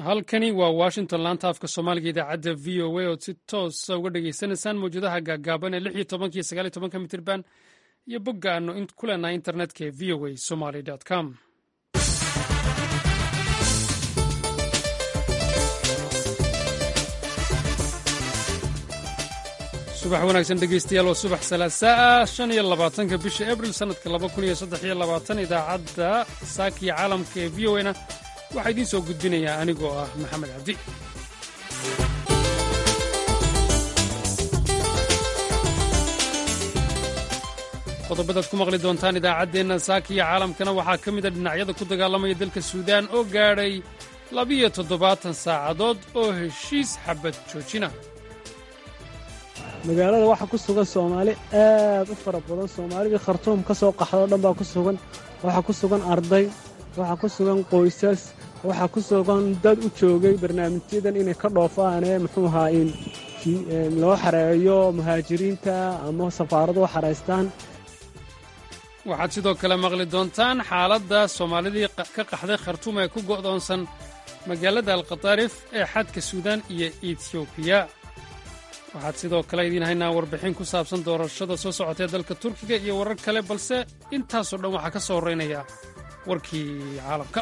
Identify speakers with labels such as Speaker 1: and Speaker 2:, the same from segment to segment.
Speaker 1: halkani waa washington laanta afka soomaaliga idaacadda v o a ood si toosa uga dhagaysanaysaan mawjadaha gaagaaban ee lix iyo tobanka iyo sagaal iyo tobanka mitirban iyo bogga aanu ku leenahay internetka ee v o a somaly com subax wanaagsan dhegeystayaal waa subax salaasaa shan iyo labaatanka bisha abril sannadka laba kun iyo saddex iyo labaatan idaacadda saakiya caalamka ee v o na waxaa idiin soo gudbinayaa anigoo ah maxamed cabdi qodobadaad ku maqli doontaan idaacaddeenna saakiya caalamkana waxaa ka mida dhinacyada ku dagaalamaya dalka suudaan oo gaadhay labiyo toddobaatan saacadood oo heshiis xabad joojina
Speaker 2: magaalada waxaa ku sugan soomaali aad u fara badan soomaalidii khartuum ka soo qaxdoo dhan baa ku sugan waxaa ku sugan arday waxaa ku sugan qoysas waxaa ku sugan dad u joogay barnaamijyadan inay ka dhoofaanee muxuu ahaa in loo xareeyo muhaajiriinta ama safaaradu u xaraystaan
Speaker 1: waxaad sidoo kale maqli doontaan xaaladda soomaalidii ka qaxday khartuum ee ku go'doonsan magaalada alkhataarif ee xadka suudaan iyo etiobiya waxaad sidoo kale idiin haynaa warbixin ku saabsan doorashada soo socotee dalka turkiga iyo warar kale balse intaasoo dhan waxaa ka soo horraynaya warkii caalamka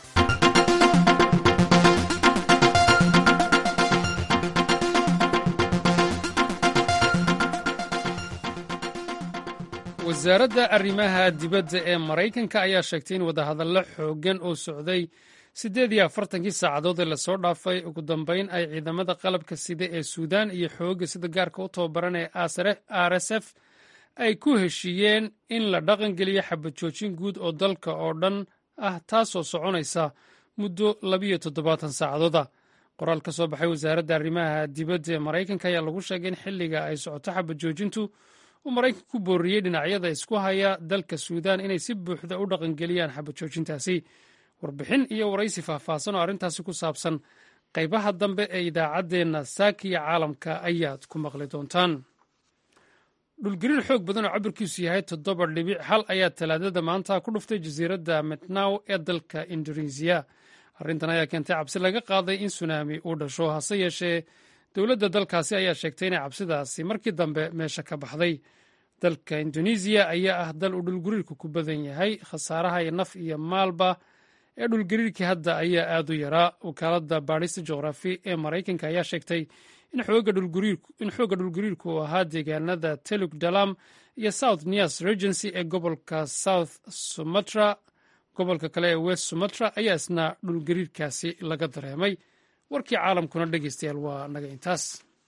Speaker 1: wasaaradda arrimaha dibadda ee maraykanka ayaa sheegtay in wadahadallo xooggan oo socday siddeed iyo afartankii saacadood ee lasoo dhaafay ugu dambayn ay ciidamada qalabka sida ee suudaan iyo xoogga sida gaarka u tababaran ee r s f ay ku heshiiyeen in la dhaqangeliyo xabad joojin guud oo dalka oo dhan ah taasoo soconaysa muddo labiyo toddobaatan saacadooda qoraal ka soo baxay wasaaradda arrimaha dibadda ee maraykanka ayaa lagu sheegay in xilliga ay socoto xabad joojintu uu maraykanka ku booriyey dhinacyada isku haya dalka suudaan inay si buuxda u dhaqangeliyaan xabad joojintaasi warbixin iyo waraysi faahfaahsan oo arrintaasi ku saabsan qaybaha dambe ee idaacaddeenna saakiya caalamka ayaad ku maqli doontaan dhulgariir xoog badan oo cabirkiisu yahay toddoba dhibic hal ayaa talaadada maanta ku dhuftay jasiiradda metnaw ee dalka indonesiya arrintan ayaa keentay cabsi laga qaaday in sunaami uu dhasho hase yeeshee dowladda dalkaasi ayaa sheegtay inay cabsidaasi markii dambe meesha ka baxday dalka indonesiya ayaa ah dal uu dhulgariirku ku badan yahay khasaaraha iyo naf iyo maalba ee dhulgariirkii hadda ayaa aad u yaraa wakaaladda baadhista juqraafi ee maraykanka ayaa sheegtay in xoogga dhulgariirku uu ahaa deegaanada teluk dalam iyo south nias regency ee gobolka south sumatra gobolka kale ee west sumatra ayaa isna dhulgariirkaasi laga dareemay warkii caalamkuna dhegeystayaal waa naga intaas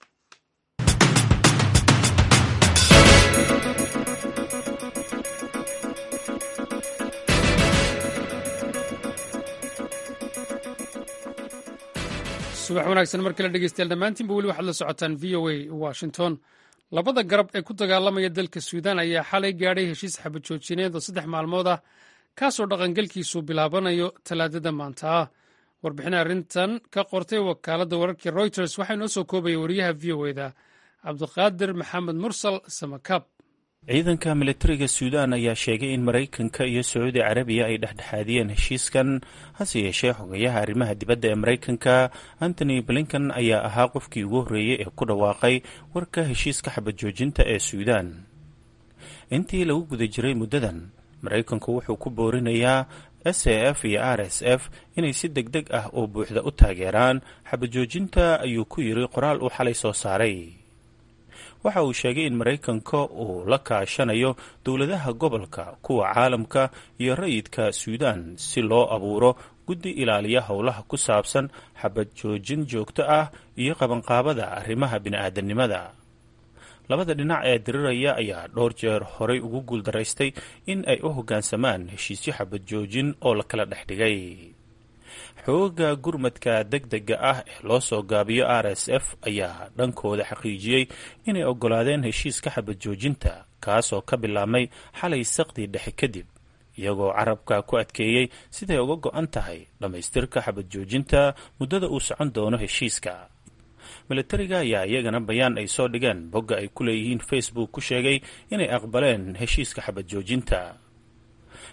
Speaker 1: subax wanaagsan mar kale dhegeystayaal dhammaantiinba weli waxaad la socotaan v o a washington labada garab ee ku dagaalamaya dalka suudaan ayaa xalay gaadhay heshiis xabad joojineed oo saddex maalmood ah kaasoo dhaqangelkiisu bilaabanayo talaadada maanta ah warbixin arrintan ka qortay wakaaladda wararkii reuters waxaa inoo soo koobaya wariyaha v o eda cabdiqaadir maxamed mursal samakaab
Speaker 3: ciidanka militariga suudaan ayaa sheegay in maraykanka iyo sacuudi carabiya ay dhexdhexaadiyeen heshiiskan hase yeeshee xogayaha arrimaha dibadda ee maraykanka antony blinkan ayaa ahaa qofkii ugu horreeyey ee ku dhawaaqay warka heshiiska xabad joojinta ee suudaan intii lagu guda jiray muddadan maraykanku wuxuu ku boorinayaa s a f iyo r s f inay si deg deg ah oo buuxda u taageeraan xabad joojinta ayuu ku yiri qoraal uu xalay soo saaray waxa uu sheegay in maraykanka uu la kaashanayo dowladaha gobolka kuwa caalamka iyo rayidka suudaan si loo abuuro guddi ilaaliya howlaha ku saabsan xabad joojin joogto ah iyo qabanqaabada arrimaha bini'aadanimada labada dhinac ee diriraya ayaa dhowr jeer horay ugu guuldaraystay in ay u hoggaansamaan heshiisyo xabad joojin oo la kala dhex dhigay xooga gurmadka deg dega ah ee loo soo gaabiyo r s f ayaa dhankooda xaqiijiyey inay oggolaadeen heshiiska xabad joojinta kaasoo ka bilaabmay xalay saqdii dhexe kadib iyagoo carabka ku adkeeyey siday uga go-an tahay dhammaystirka xabad joojinta muddada uu socon doono heshiiska milatariga ayaa iyagana bayaan ay soo dhigeen bogga ay ku leeyihiin facebook ku sheegay inay aqbaleen heshiiska xabad joojinta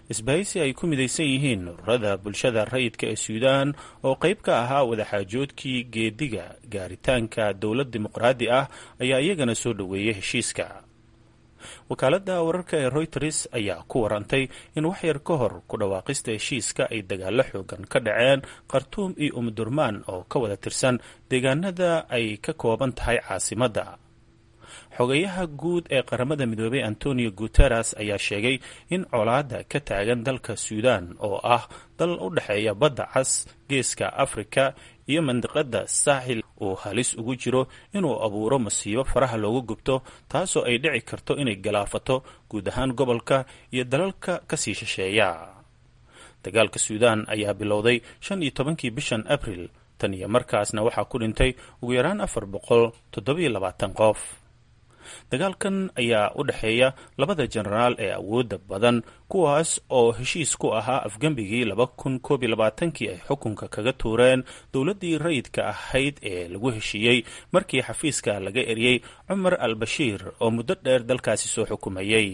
Speaker 3: isbahaysi ay ku midaysan yihiin ururada bulshada rayidka ee suudaan oo qayb ka ahaa wadaxaajoodkii geediga gaaritaanka dowlad dimuqraadi ah ayaa iyagana soo dhoweeyay heshiiska wakaaladda wararka ee royters ayaa ku warantay in waxyar ka hor ku dhawaaqista heshiiska ay dagaallo xoogan ka dhaceen khartuum iyo umdurmaan oo ka wada tirsan deegaanada ay ka kooban tahay caasimadda xogayaha guud ee qaramada midoobay antonio guteres ayaa sheegay in colaadda ka taagan dalka suudaan oo ah dal u dhexeeya badda cas geeska afrika iyo mandiqada saaxil uu halis ugu jiro inuu abuuro masiibo faraha loogu gubto taasoo ay dhici karto inay galaafato guud ahaan gobolka iyo dalalka kasii shisheeya dagaalka suudaan ayaa bilowday shan iyo tobankii bishan abril tan iyo markaasna waxaa ku dhintay ugu yaraan afar boqol toddobiyo labaatan qof dagaalkan ayaa u dhexeeya labada jenaraal ee awoodda badan kuwaas oo heshiis ku ahaa afgembigii laba kun koob iyo labaatankii ay xukunka kaga tuureen dowladdii rayidka ahayd ee lagu heshiiyey markii xafiiska laga eriyey cumar al bashiir oo muddo dheer dalkaasi soo xukumayey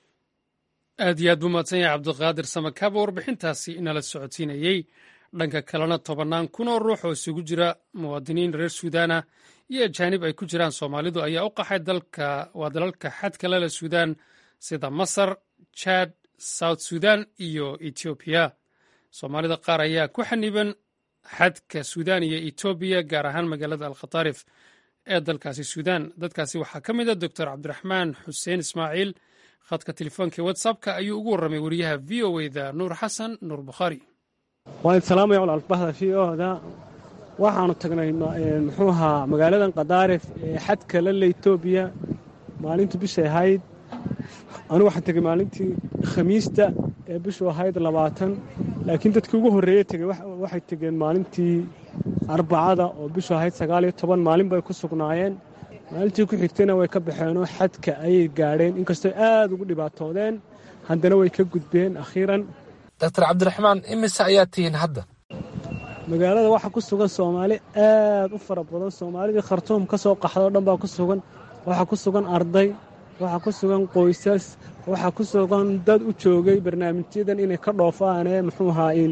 Speaker 1: aad iyo aad buu mahadsan yahay cabdiqaadir samakaaba warbixintaasi inala socodsiinayey dhanka kalena tobannaan kun oo ruux oo isugu jira muwaadiniin reer suudaana iyo ajaanib ay ku jiraan soomaalidu ayaa u qaxay dalka waa dalalka xadka lele suudaan sida masar jad south sudan iyo etoobiya soomaalida qaar ayaa ku xaniban xadka suudaan iyo etoobiya gaar ahaan magaalada alkhatarif ee dalkaasi suudaan dadkaasi waxaa ka mid a doctor cabdiraxmaan xuseen ismaaciil khadka telefoonka whatsappka ayuu ugu warramay wariyaha v o eda nuur xasan nuur bukhaari
Speaker 2: waan salaamaya walaalbahda v oda waxaanu tagnay muxuu ahaa magaaladan kadaarif ee xadka lale etoobiya maalintu bishay ahayd anugu waxaan tegey maalintii khamiista ee bishu ahayd labaatan laakiin dadkii ugu horreeye tegey waxay tegeen maalintii arbacada oo bishu ahayd sagaal iyo toban maalin bay ku sugnaayeen maalintii ku xigtayna way ka baxeenoo xadka ayay gaadheen inkastoo aad ugu dhibaatoodeen haddana way ka gudbeen akhiiran
Speaker 4: doctor cabdiraxmaan imise ayaa tihiin hadda
Speaker 2: magaalada waxaa ku sugan soomaali aad u fara badan soomaalidii khartuum ka soo qaxdoo dhan baa ku sugan waxaa ku sugan arday waxaa ku sugan qoysas waxaa ku sugan dad u joogay barnaamijyadan inay ka dhoofaanee muxuu ahaa in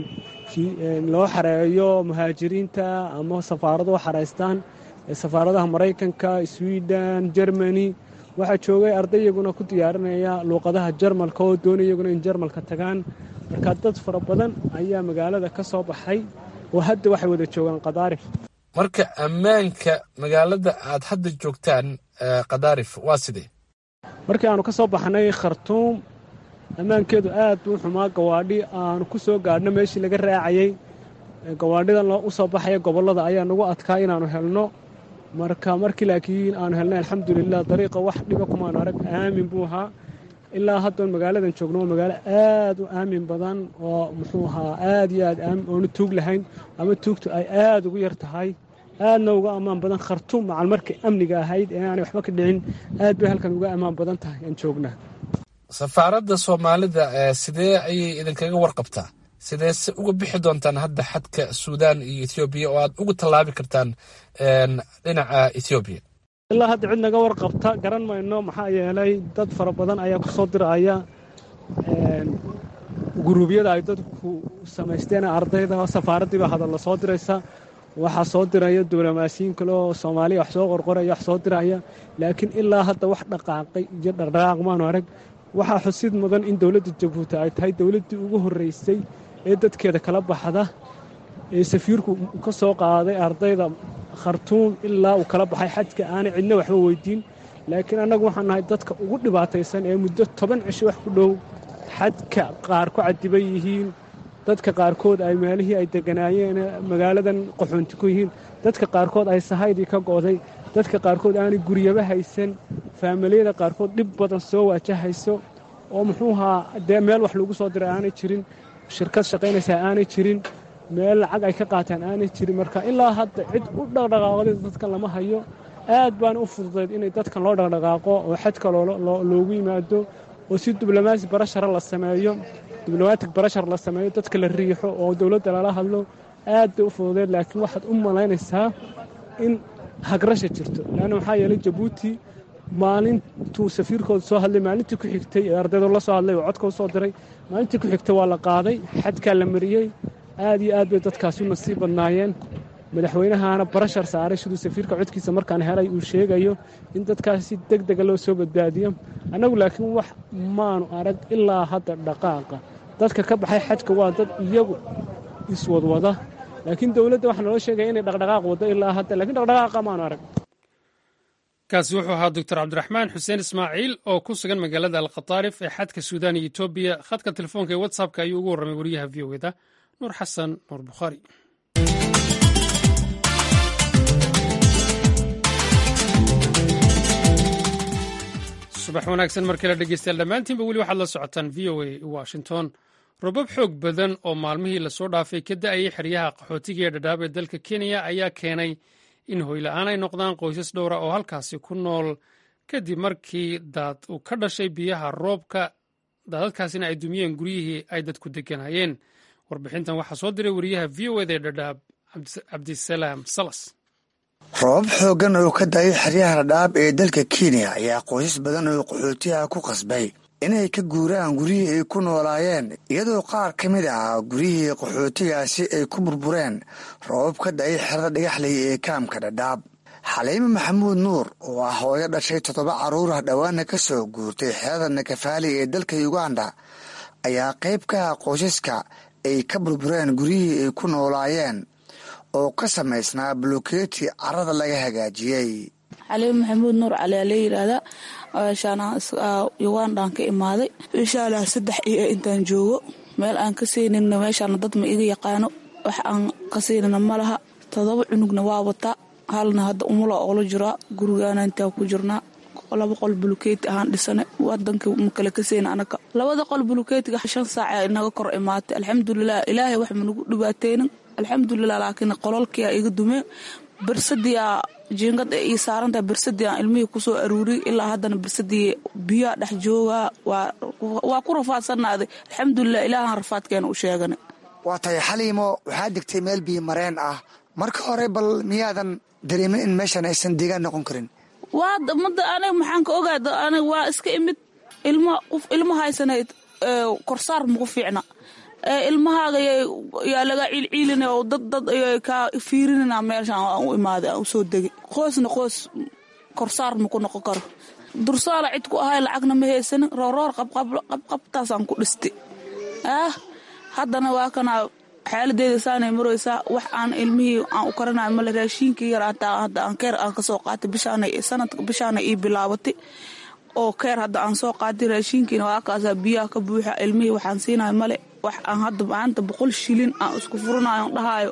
Speaker 2: loo xareeyo muhaajiriinta ama safaarado u xaraystaan safaaradaha maraykanka swiden jermani waxaa joogay arday iyaguna ku diyaarinaya luuqadaha jarmalka oo doonay iyaguna in jarmalka tagaan marka dad fara badan ayaa magaalada ka soo baxay oo hadda waxay wada joogaan kadaarif
Speaker 4: marka ammaanka magaalada aad hadda joogtaan kadaarif waa sidee
Speaker 2: markii aanu ka soo baxnay khartuum ammaankeedu aad buu xumaa gawaadhi aanu ku soo gaadhno meeshii laga raacayey gawaadhidan u soo baxaya gobollada ayaa nagu adkaa inaannu helno marka markii laakiin aanu helnay alxamdulilah dariiqa wax dhiba kumaanu arag aamin buu ahaa ilaa haddoon magaaladan joogno waa magaalo aad u aamin badan oo muxuu ahaa aad iyo aad oonu tuug lahayn ama tuugtu ay aad ugu yar tahay aadna uga ammaan badan khartuum macal markay amniga ahayd ee aanay waxba ka dhicin aad bay halkan uga ammaan badan tahay aan joognaa
Speaker 4: safaaradda soomaalida sidee ayay idinkaga warqabtaa sidee se uga bixi doontaan hadda xadka suudaan iyo etoobiya oo aad uga tallaabi kartaan dhinaca etoobiya
Speaker 2: ilaa hadda cid naga warqabta garan mayno maxaa yeelay dad fara badan ayaa ku soo diraya guruubyada ay dadku samaysteen ardayda safaaraddiiba hadalla soo diraysa waxaa soo diraya diblomaasiyiin kale oo soomaaliya wax soo qorqoraya wax soo diraya laakiin ilaa hadda wax dhaqaaqay iyo dhaqdhaqaaq maanu arag waxaa xusid mudan in dowladda jabuuti ay tahay dowladdii ugu horraysay ee dadkeeda kala baxda ee safiirku ka soo qaaday ardayda khartuum ilaa uu kala baxay xajka aanay cidna waxba weydiin laakiin annagu waxaan nahay dadka ugu dhibaataysan ee muddo toban cisho wax ku dhow xadka qaar ku cadiban yihiin dadka qaarkood ay meelihii ay deganaayeen magaaladan qaxoonti ku yihiin dadka qaarkood ay sahaydii ka go'day dadka qaarkood aanay guryaba haysan faamiliyada qaarkood dhib badan soo waajahayso oo muxuu ahaa dee meel wax lagu soo diray aanay jirin shirkad shaqaynaysaa aanay jirin meel lacag ay ka qaataan aanay jirin marka ilaa hadda cid u dhaqdhaqaaqday dadkan lama hayo aad baana u fududayd inay dadkan loo dhaqdhaqaaqo oo xadka loogu yimaado oo si diblomaasi barashara la sameeyo diblomatic barashar la sameeyo dadka la riixo oo dowladda lala hadlo aad bay u fududeed laakiin waxaad u malaynaysaa in hagrasha jirto leanna maxaa yeelay jabuuti maalintuu safiirkooda soo hadlay maalintii ku xigtay ee ardaydo la soo hadlay oo codka u soo diray maalintii ku xigtay waa la qaaday xadkaa la mariyey aad iyo aad bay dadkaasi u nasiib badnaayeen madaxweynahaana barashar saaray siduu safiirka codkiisa markaan helay uu sheegayo in dadkaasi deg dega loo soo badbaadiyo annagu laakiin wax maanu arag ilaa hadda dhaqaaqa dadka ka baxay xajka waa dad iyagu iswadwada laakiin dowladda waxaa naloo sheegaya inay dhaqdhaqaaq waddo ilaa hadda lakiin dhaqdhaqaaqa maanu arag
Speaker 1: kaasi wuxuu ahaa doctor cabdiraxmaan xuseen ismaaciil oo ku sugan magaalada alkhataarif ee xadka suudaan iyo etoobiya khadka telefoonka ee whatsappka ayuu ugu warramay wariyaha v o eda nuur xasan nuur bukhaari subax wanaagsan mar kale dhegeystayaal dhammaantiinba weli waxaad la socotaan v o a washington robab xoog badan oo maalmihii lasoo dhaafay ka da'ayay xeryaha qaxootiga ee dhadhaab ee dalka kenya ayaa keenay in hoyla'aan ay noqdaan qoysas dhowra oo halkaasi ku nool kadib markii daad uu ka dhashay biyaha roobka daadadkaasina ay dumiyeen guryihii ay dadku deganayeen warbixintan waxaa soo diray wariyaha v o eda ee dhadhaab cabdisalaam salas
Speaker 5: roobab xooggan oo ka daayay xeryaha dhadhaab ee dalka kenya ayaa qoysas badan oo qaxootiyaha ku qasbay inay ka guuraan guryihii ay ku noolaayeen iyadoo qaar ka mid ah guryihii qaxootigaasi ay ku burbureen roobab ka da-ay xerada dhagaxley ee kaamka dhadhaab xaliime maxamuud nuur oo ah hooyo dhashay toddoba carruurah dhowaana ka soo guurtay xerada nakafaali ee dalka uganda ayaa qayb ka ah qoysaska ay ka burbureen guryihii ay ku noolaayeen oo ka samaysnaa bulukeeti carada laga hagaajiyey
Speaker 6: xaliime maxamuud nuur cali aa la yidhaahdaa ugandaan ka imaaday inshaalla saddex iyo intaan joogo meel aan ka seynina meeshaana dad ma iga yaqaano wax aan ka seynina ma laha todoba cunugna waa wataa halna hadda umula oola jiraa gurigaana intaan ku jirnaa laba qol bulukeeti ahaan dhisane wadanka makale ka seyna anaga labada qol bulukeetiga shan saaca inaga kor imaatay alxamdulilah ilaahay wax managu dhibaateynin alxamdulilah laakiin qololkia iga dumeen bersadiia jiingad ee ii saarantaha bersadii aan ilmihii kusoo aruuriyay ilaa haddana bersadii biyaa dhex joogaa waa ku rafaadsanaaday alxamdulilah ilaahaan rafaadkeena u sheegana
Speaker 5: waa tahay xaliimo waxaa degtay meel biyo mareen ah marka hore bal miyaadan dareemin in meeshan aysan deegaan noqon karin
Speaker 6: waa mada aniga maxaan ka ogaada aniga waa iska imid ilma qof ilma haysanayd korsaar maku fiicna ilmahaaga yaa laga ciilciilina oo dad dad kaa fiirinina meeshaan aan u imaaday aan usoo degay qoosna qoos korsaar maku noqon karo dursaala cid ku ahay lacagna ma haysanin rooroor qabqabtaasaan ku dhistay ah haddana waa kanaa xaaladeeda saanay maraysaa wax aan ilmihii aan u karanayo male raashiinkii yar hataa hadda aan keer aan kasoo qaatay bishaana sanadka bishaana ii bilaabatay oo keer hadda aan soo qaatay raashiinkiina waa kaasaa biyaha ka buuxa ilmihii waxaan siinayo male wax aan hadda maanta boqol shilin aan isku furanayo dhahayo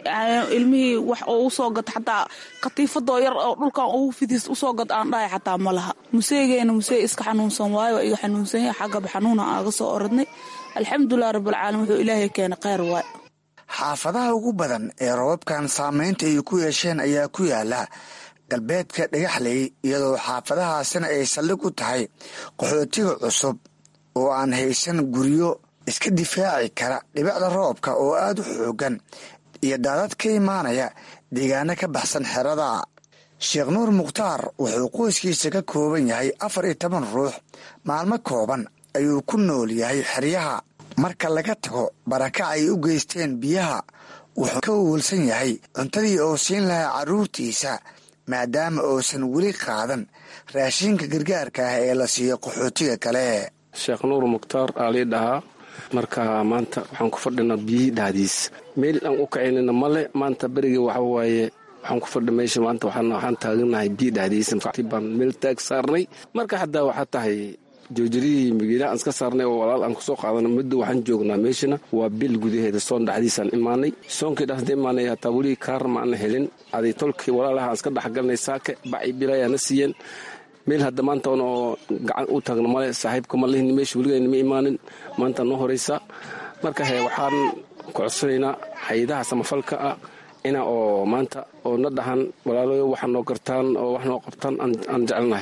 Speaker 6: ilmihii wax oo usoo gata xataa katiifadoo yar oo dhulkan ugu fidis usoo gad aan dhahay xataa ma laha museegeena musee iska xanuunsan waayo iga xanuunsan yahay xaggaba xanuuna aaga soo oradnay alxamdulilah rabbilcaalamiin wuxuu ilaahay keena kheyr waay
Speaker 5: xaafadaha ugu badan ee robabkan saameynta ay ku yeesheen ayaa ku yaala galbeedka dhagaxley iyadoo xaafadahaasina ay saldhig u tahay qaxootiga cusub oo aan haysan guryo iska difaaci kara dhibicda roobka oo aada u xoogan iyo daadad ka imaanaya deegaano ka baxsan xerada sheekh nuur mukhtaar wuxuu qoyskiisa ka kooban yahay afar iyo toban ruux maalmo kooban ayuu ku nool yahay xeryaha marka laga tago barakac ay u geysteen biyaha wuxuu ka wawalsan yahay cuntadii oo siin lahaa carruurtiisa maadaama uusan weli qaadan raashinka gargaarka ah ee la siiyo qaxootiga kale
Speaker 7: sheekh nuur mukhtaar aa lii dhahaa marka maanta waxaan ku fadhinaa biyihii dhahdiis meel aan u kacaynana male maanta berigii waxa waaye waxaan ku fadhi meesha maanta waxaan taaganahay biyi dhahdiisa baan meel taag saarnay marka haddaa waxaa tahay joojirihii magiila aan iska saarnay oo walaal aan kusoo qaadana muddo waxaan joognaa meeshana waa bil gudaheeda soon dhexdiisaan imaanay soonkii dhexda imaanay hataa weli kaar ma ana helin aday tolkii walaalaha aan iska dhexgalnay saake baci bilayaana siiyeen meel hadda maanta oo gacan u taagno male saaxiibka ma lihin meesha weligeena ma imaanin maanta noo horaysa marka he waxaan codsanaynaa hay-adaha samafalka ah ina oo maanta oo na dhahan walaalayo waxa noo gartaan oo wax noo qabtaan aan jecelnahay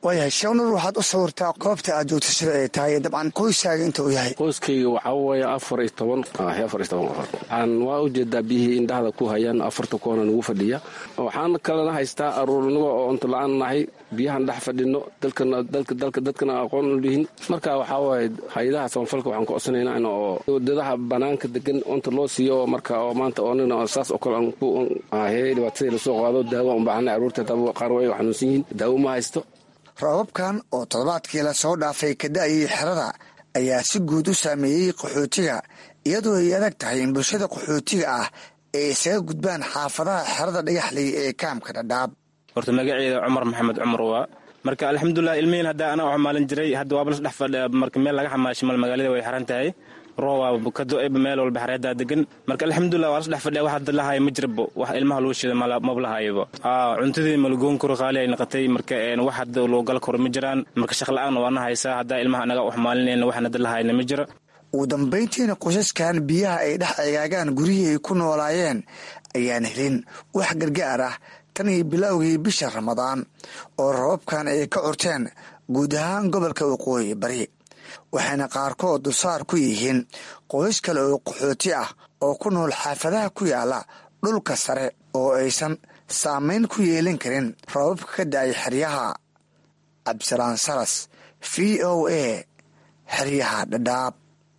Speaker 5: waayahay sheekhnur waxaad u sawirtaa goobta aad joogto sida ay tahay dabcan qoyskaaga inta uu yahay
Speaker 7: qoyskayga waxaa weeye afar iyo toban afar iyo toban qofood waxaan waa ujeedaa biyihii indhahda ku hayaan afarta koona nagu fadhiya waxaan kalena haystaa aruurnigo oo cunto la-aan nahay biyahan dhex fadhino dalka dadkana aqoon u lihin marka waxaa waaye hay-adaha samafalka waxaan ku codsanaynaa in oo wadadaha banaanka degan cunta loo siiyo marka oo maanta oonina saas oo kale aan ku ahey dhibaatadii lasoo qaado daawo aan baahanay carruurta qaar way xanuunsan yihiin daawo ma haysto
Speaker 5: roobabkan oo toddobaadkii lasoo dhaafay ka da-ayay xerada ayaa si guud u saameeyey qaxootiga iyadoo ay adag tahay in bulshada qaxootiga ah ay isaga gudbaan xaafadaha xerada dhagaxley ee kaamka dhadhaab
Speaker 8: horta magaceeda cumar maxamed cumar waa marka alxamdulilah ilmihiin hadda anaa u xamaalin jiray hadda waaba las dhex fadhiya marka meel laga xamaashay mal magaalada way xaran tahay roob ka do-eba meel walba xareedaa degan marka alxamdulilah waa las dhex fadhiya wax hadda lahaaya ma jirabo wax ilmaha lagu shida maba lahaayaba cuntadii malagoon karo qaali ay noqotay marka wax hadda loo gal karo ma jiraan marka shaq la-aan waana haysaa haddaa ilmaha anaga u xamaalinayna waxaan hadda lahaayna ma jiro
Speaker 5: ugu dambayntiina qoysaskan biyaha ay dhex eegaagaan guryihii ay ku noolaayeen ayaan helin wax gargaar ah tan iyo bilowgii bisha ramadaan oo rababkan ay ka curteen guud ahaan gobolka waqooyi bari waxayna qaarkood dulsaar ku yihiin qoys kale oo qaxooti ah oo ku nool xaafadaha ku yaala dhulka sare oo aysan saamayn ku yeelin karin rababka ka da-ay xeryaha cabdisalaan salas v o a xeryaha dhadhaab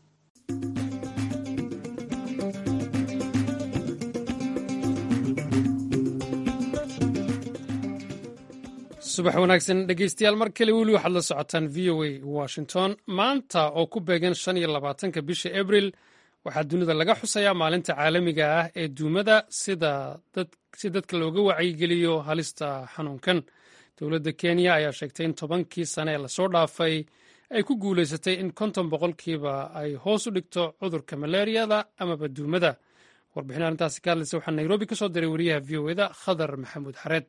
Speaker 1: subax wanaagsan dhegeystayaal mar kale weli waxaad la socotaan v o a washington maanta oo ku beegan shan iyo labaatanka bisha abril waxaa dunida laga xusayaa maalinta caalamiga ah ee duumada si dadka looga wacyigeliyo halista xanuunkan dowladda kenya ayaa sheegtay in tobankii sane ee lasoo dhaafay ay ku guulaysatay in konton boqolkiiba ay hoos u dhigto cudurka malaariyada amaba duumada warbixin arrintaasi ka hadlaysa waxaa nairobi ka soo diray wariyaha v o eda khadar maxamuud xareed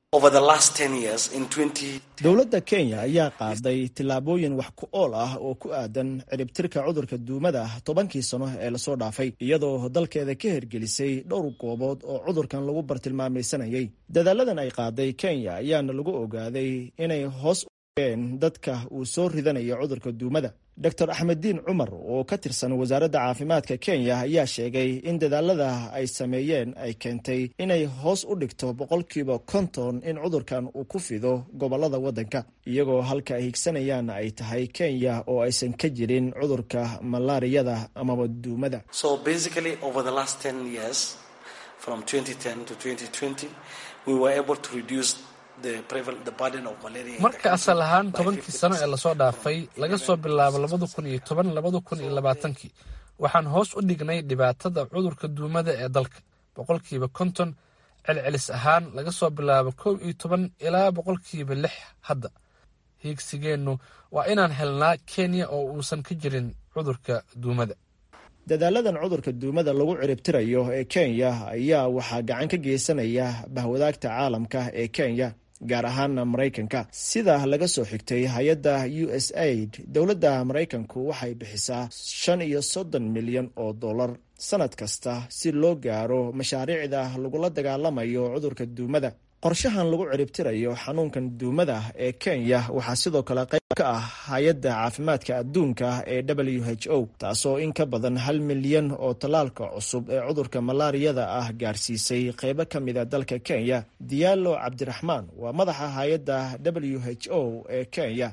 Speaker 9: dowladda kenya ayaa qaaday tillaabooyin wax ku ool ah oo ku aadan ciribtirka cudurka duumada tobankii sano ee lasoo dhaafay iyadoo dalkeeda ka hirgelisay dhowr goobood oo cudurkan lagu bartilmaamaysanayay dadaaladan ay qaaday kenya ayaana lagu ogaaday inay hoos ueen dadka uu soo ridanayo cudurka duumada dor axmeddiin cumar oo ka tirsan wasaaradda caafimaadka kenya ayaa sheegay in dadaalada ay sameeyeen ay keentay inay hoos u dhigto boqolkiiba konton in cudurkan uu ku fido gobolada waddanka iyagoo halka ay higsanayaan ay tahay kenya oo aysan ka jirin cudurka malaariyada amaba duumada
Speaker 4: marka asal ahaan tobankii sano ee lasoo dhaafay laga soo bilaabo labada kun iyo toban labada kun iyo labaatankii waxaan hoos u dhignay dhibaatada cudurka duumada ee dalka boqolkiiba konton celcelis ahaan laga soo bilaabo kow iyo toban ilaa boqolkiiba lix hadda hiigsigeennu waa inaan helnaa kenya oo uusan ka jirin cudurka duumada
Speaker 9: dadaaladan cudurka duumada lagu ciribtirayo ee kenya ayaa waxaa gacan ka geysanaya bahwadaagta caalamka ee kenya gaar ahaana maraykanka sida laga soo xigtay hay-adda u s aid dowladda maraykanku waxay bixisaa shan iyo soddon milyan oo dollar sanad kasta si loo gaaro mashaariicda lagula dagaalamayo cudurka duumada qorshahan lagu ciribtirayo xanuunkan duumada ee kenya waxaa sidoo kale qayb ka ah hay-adda caafimaadka adduunka ee w h o taasoo in ka badan hal milyan oo tallaalka cusub ee cudurka malaariyada ah gaarsiisay qeybo ka mida dalka kenya diyaalo cabdiraxmaan waa madaxa hay-adda w h o ee kenya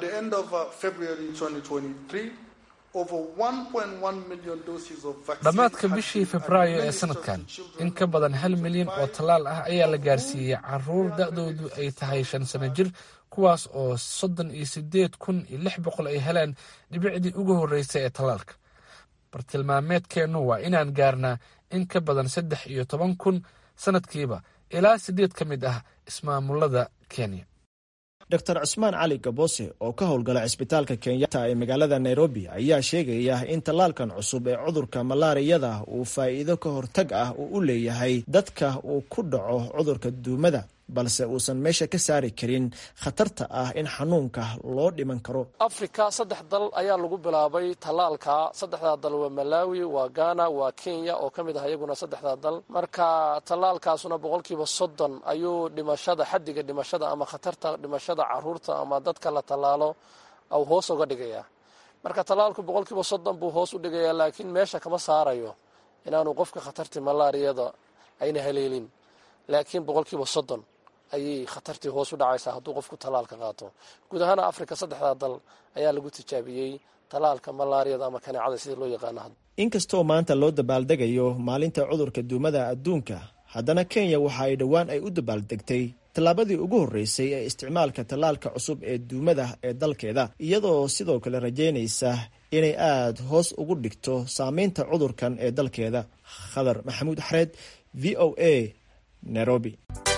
Speaker 4: dhammaadka bishii febraayo ee sanadkan in ka badan hal milyan oo tallaal ah ayaa la gaarsiiyey caruur da-doodu ay tahay shan sano jir kuwaas oo soddon iyo sideed kun iyo lix boqol ay heleen dhibicdii ugu horreysay ee tallaalka bartilmaameedkeennu waa inaan gaarnaa in ka badan saddex iyo toban kun sanadkiiba ilaa siddeed ka mid ah ismaamulada kenya
Speaker 9: dor cusmaan cali gabose oo ka howlgala cisbitaalka kenyatta ee magaalada nairobi ayaa sheegaya in tallaalkan cusub ee cudurka malaariyada uu faa'iido ka hortag ah uu u leeyahay dadka uu ku dhaco cudurka duumada balse uusan meesha ka saari karin khatarta ah in xanuunka loo dhiman karo
Speaker 10: afrika saddex dal ayaa lagu bilaabay tallaalka saddexdaa dal waa malawi waa ghana waa kenya oo ka mid ah iyaguna saddexdaa dal marka tallaalkaasuna boqolkiiba soddon ayuu dhimashada xaddiga dhimashada ama khatarta dhimashada caruurta ama dadka la tallaalo au hoos uga dhigayaa marka tallaalku boqolkiiba soddon buu hoos u dhigayaa laakiin meesha kama saarayo inaanu qofka khatartii malaariyada ayna haleelin laakiin boqolkiiba soddon ayay khatartii hoos u dhacaysaa hadduu qofku tallaalka qaato guud ahaan afrika saddexdaa dal ayaa lagu tijaabiyey tallaalka malaariyada ama kaneecada sida loo yaqaano
Speaker 9: inkastoo maanta loo dabaaldegayo maalinta cudurka duumada adduunka haddana kenya waxa ay dhowaan ay u dabaaldegtay tallaabadii ugu horreysay ee isticmaalka tallaalka cusub ee duumada ee dalkeeda iyadoo sidoo kale rajeynaysa inay aada hoos ugu dhigto saameynta cudurkan ee dalkeeda khadar maxamuud xareed v o a nairobi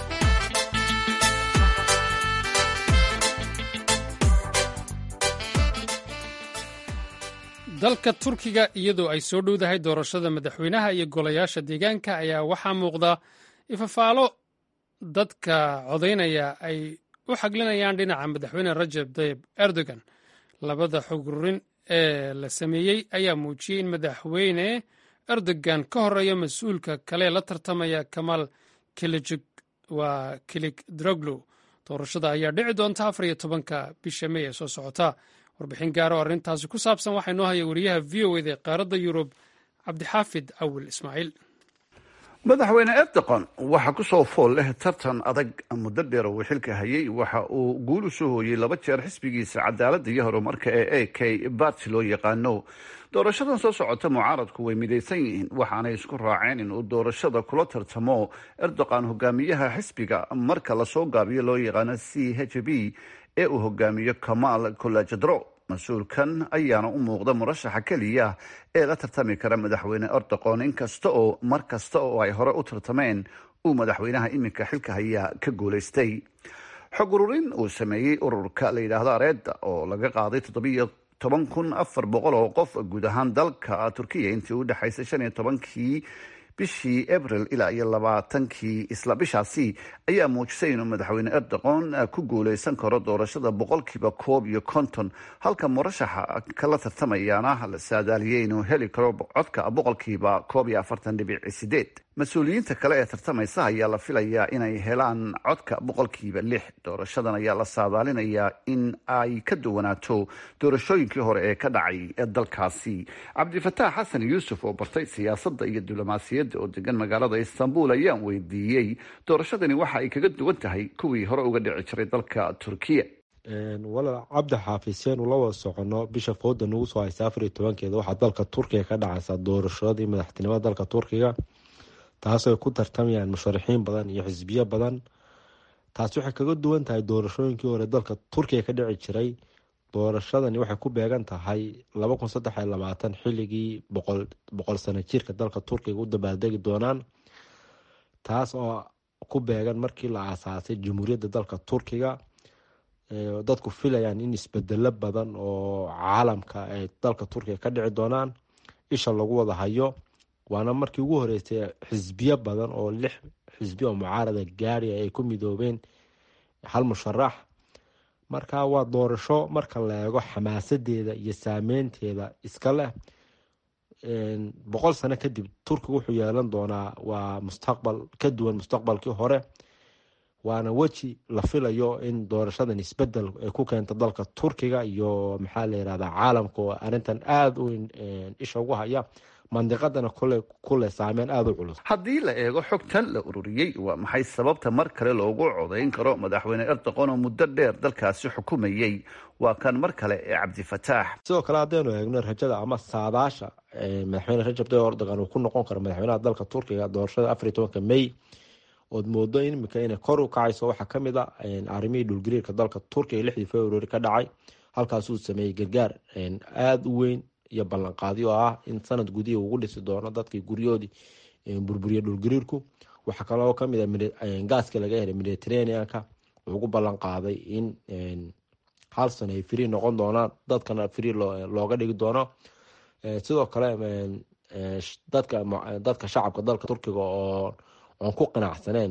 Speaker 1: dalka turkiga iyadoo ay soo dhowdahay doorashada madaxweynaha iyo golayaasha deegaanka ayaa waxaa muuqda ifafaalo dadka codaynaya ay u xaglinayaan dhinaca madaxweyne rajab tayib erdogan labada xugurin ee la sameeyey ayaa muujiyey in madaxweyne erdogan ka horeeya mas-uulka kale la tartamaya kamaal kilijig waa kilig droglo doorashada ayaa dhici doonta afar iyo tobanka bisha mey ee soo socota warbixin gaaro arrintaasi ku saabsan waxaa inoo haya wariyaha v o eda ee qaaradda yurub cabdixaafid awil ismaaciil
Speaker 11: madaxweyne erdogan waxaa ku soo fool leh tartan adag muddo dheer uu xilka hayay waxa uu guul u soo hooyey laba jeer xisbigiisa cadaaladda iyo horumarka ee a k barti loo yaqaano doorashadan soo socota mucaaradku way midaysan yihiin waxaanay isku raaceen inuu doorashada kula tartamo erdogan hogaamiyaha xisbiga marka lasoo gaabiyo loo yaqaano c h b ee uu hogaamiyo kamaal kolajadro mas-uulkan ayaana u muuqda murashaxa keliya ee la tartami kara madaxweyne erdogan inkasta oo mar kasta oo ay hore u tartameen uu madaxweynaha iminka xilka hayaa ka guulaystay xog ururin uu sameeyey ururka la yidhaahdo areeda oo laga qaaday toddobiyo toban kun afar boqol oo qof guud ahaan dalka turkiya intii u dhexaysay shan iyo tobankii bishii abril ilaa iyo labaatankii isla bishaasi ayaa muujisay inuu madaxweyne erdogan ku guuleysan karo doorashada boqolkiiba koob iyo konton halka murashaxa kala tartamayaana la saadaaliyey inuu heli karo codka boqolkiiba koob iyo afartan dhibic sideed mas-uuliyiinta kale ee tartamaysa ayaa la filayaa inay helaan codka boqolkiiba lix doorashadan ayaa la saadaalinayaa in ay ka duwanaato doorashooyinkii hore ee ka dhacay dalkaasi cabdifataax xasan yuusuf oo bartay siyaasadda iyo diblomaasiyadda oo degan magaalada istanbul ayaan weydiiyey doorashadani waxa ay kaga duwan tahay kuwii hore uga dhici jiray dalka turkiya
Speaker 12: walaal cabdi xaafiseen ula wada socono bisha fooda nagu soo haysa afar iyo tobankeeda waxaa dalka turkiga ka dhacaysa doorashadii madaxtinimada dalka turkiga taasoo ay ku tartamayaan musharaxiin badan iyo xisbiyo badan taasi waxay kaga duwan tahay doorashooyinkii hore dalka turkiga ka dhici jiray doorashadani waxay ku beegan tahay laba kun saddex iyo labaatan xilligii boqol boqol sano jirka dalka turkiga u dabaaldegi doonaan taas oo ku beegan markii la aasaasay jamhuuriyadda dalka turkiga dadku filayaan in isbedelo badan oo caalamka ay dalka turkiga ka dhici doonaan isha lagu wada hayo waana markii ugu horeysay xisbiyo badan oo lix xisbi oo mucaarada gaariya ay ku midoobeen hal musharax marka waa doorasho marka la eego xamaasadeeda iyo saameynteeda iska leh boqol sano kadib turkiga wuxuu yeelan doonaa waa mustaqbal ka duwan mustaqbalkii hore waana weji la filayo in doorashadan isbedel ay ku keento dalka turkiga iyo maxaa la yirahdaa caalamka oo arrintan aada u isha ugu haya mandiqadana kule kule saameyn aada u culus
Speaker 11: haddii la eego xogtan la ururiyey waa maxay sababta mar kale loogu codayn karo madaxweyne erdogan oo muddo dheer dalkaasi xukumayey waa kan mar kale ee cabdifataax
Speaker 12: sidoo kale haddaynu eegno rajada ama saadaasha madaxweyne rajab tayyib erdogan uu ku noqon karo madaxweynaha dalka turkiga doorashada afar iyo tobanka may ood moodo imika inay kor u kacayso waxaa kamid a arrimihii dhulgariirka dalka turkiga lixdii february ka dhacay halkaasuu sameeyey gargaar aada u weyn iyo ballanqaadyo oo ah in sanad gudihii ugu dhisi doono dadkii guryahoodii burburiya dhulgariirku waxaa kaloo kamid a gaaska laga helay mediterraneanka wuxuu ku ballan qaaday in hal sano ay free noqon doonaan dadkana free looga dhigi doono sidoo kale dadka dadka shacabka dalka turkiga oo oon ku qanacsaneen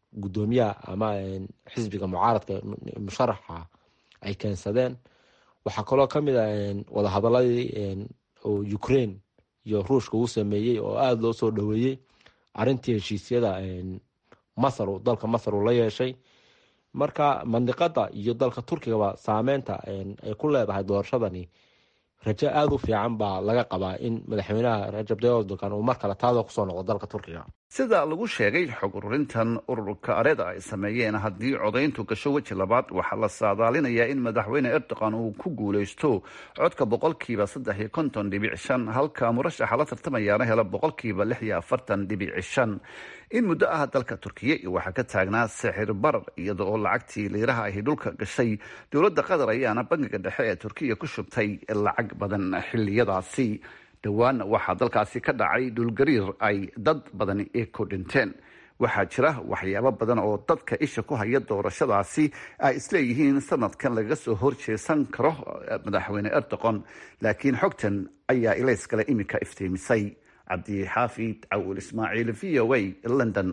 Speaker 12: gudoomiyaha ama xisbiga mucaaradka musharaxa ay keensadeen waxaa kaloo kamid a wadahadaladii oo ukraine iyo ruushka uu sameeyey oo aada loo soo dhaweeyey arintii heshiisyada masar dalka masar uu la yeeshay marka mandiqada iyo dalka turkigaba saameynta ay ku leedahay doorashadani rajo aada u fiican baa laga qabaa in madaxweynaha rajab tayyib erdogan uu mar kale taada kusoo noqdo dalka turkiga
Speaker 11: sida lagu sheegay xog ururintan ururka areda ay sameeyeen haddii codayntu gasho weji labaad waxaa la saadaalinayaa in madaxweyne erdogan uu ku guuleysto codka boqolkiiba saddex iyo konton dhibic shan halka murashaxa la tartamayaana helo boqolkiiba lix iyo afartan dhibic shan in muddo ah dalka turkiya waxaa ka taagnaa sixir barar iyada oo lacagtii liiraha ahi dhulka gashay dowladda qatar ayaana bangiga dhexe ee turkiya ku shubtay lacag badan xiliyadaasi dhowaan waxaa dalkaasi ka dhacay dhulgariir ay dad badani ku dhinteen waxaa jira waxyaabo badan oo dadka isha ku haya doorashadaasi ay isleeyihiin sanadkan lagaga soo horjeesan karo madaxweyne erdogan laakiin xogtan ayaa ilayskale iminka iftiimisay cabdixaafid cawil ismaaciil v o a london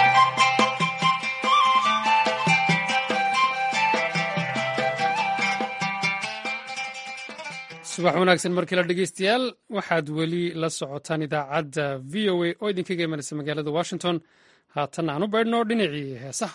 Speaker 1: subax wanaagsan markii la dhegeystayaal waxaad weli la socotaan idaacadda v o a oo idinkaga imanaysa magaalada washington haatan aan u baydhno dhinacii heesaha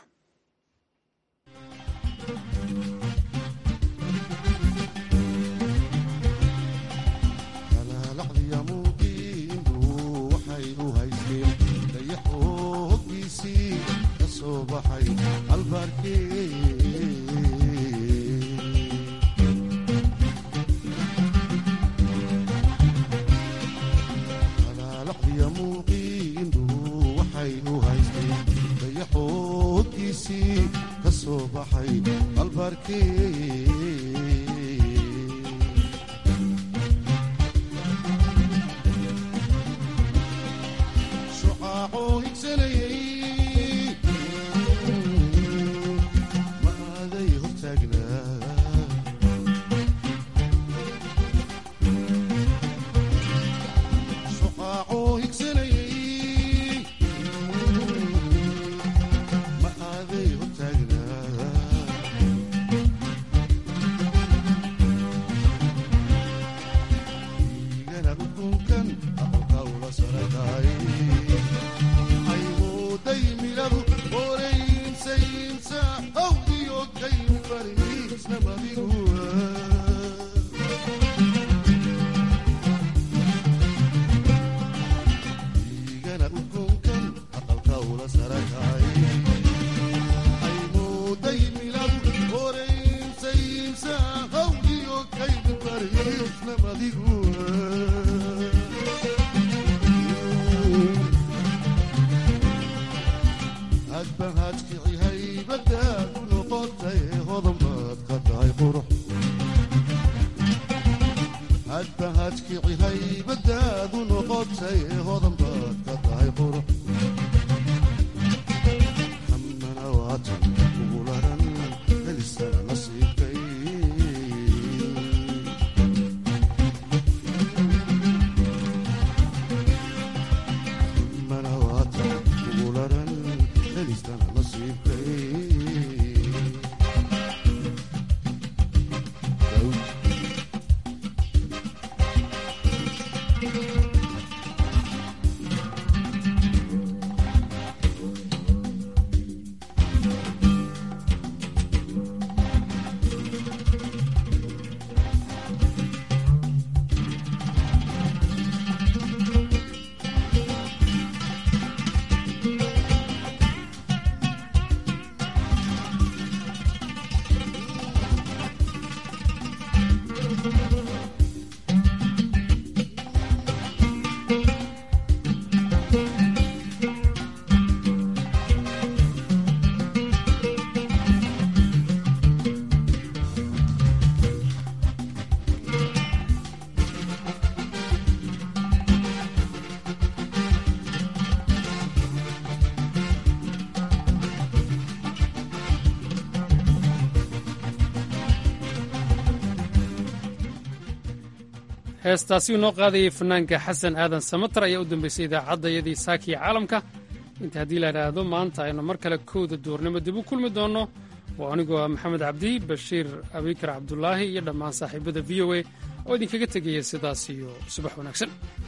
Speaker 1: heestaasi uu noo qaadayay fanaanka xasan aadan samatar ayaa u dambeysay idaacadda iyadii saakiya caalamka inta haddii la idhaahdo maanta aynu mar kale kowda duurnimo dib u kulmi doonno waa anigoo ah maxamed cabdi bashiir abikar cabdulaahi iyo dhammaan saaxiibada v o a oo idinkaga tegaya sidaas iyo subax wanaagsan